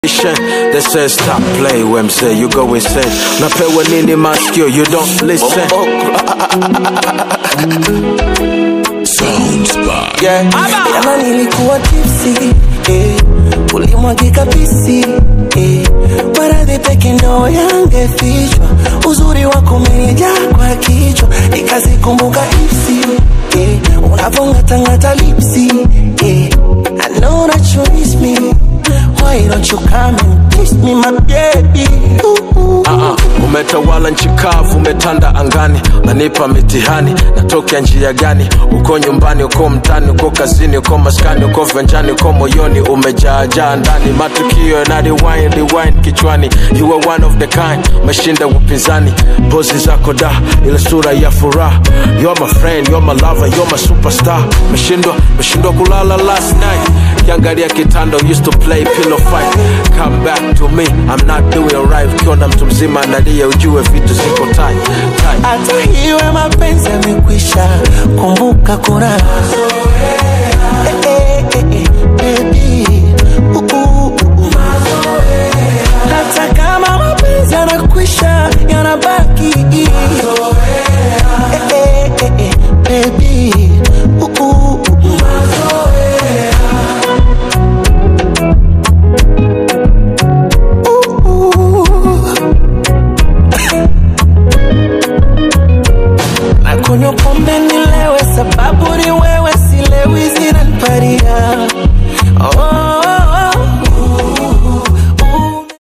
They say stop play when say you go insane. Napewa nini maskio, you don't listen. yeah. Jana nilikuwa tipsy eh. Ulimwagika pisi eh. Maradhi peke ndo yangefichwa, uzuri wako umenijaa kwa kichwa, nikazikumbuka ipsi eh. Unavongatangata lipsi eh. I know that you miss me, why don't you come and kiss me my baby ooh, ooh. Ah, umetawala nchi kavu, umetanda angani, nanipa mitihani, natokea njia gani? Uko nyumbani, uko mtani, uko kazini, uko maskani, uko venjani, uko moyoni, umejaajaa ndani, matukio yana rewind, rewind kichwani. You are one of the kind, umeshinda upinzani, pozi zako da, ile sura ya furaha. You're my friend, you're my lover, you're my superstar. Meshindwa, meshindwa kulala last night, kiangalia kitanda, used to play pillow fight. Come back to me, I'm not doing right. Ukiona mtu mzima analia, ujue vitu ziko tight, tight. hata hiwe mapenzi yamekwisha, kumbuka kuna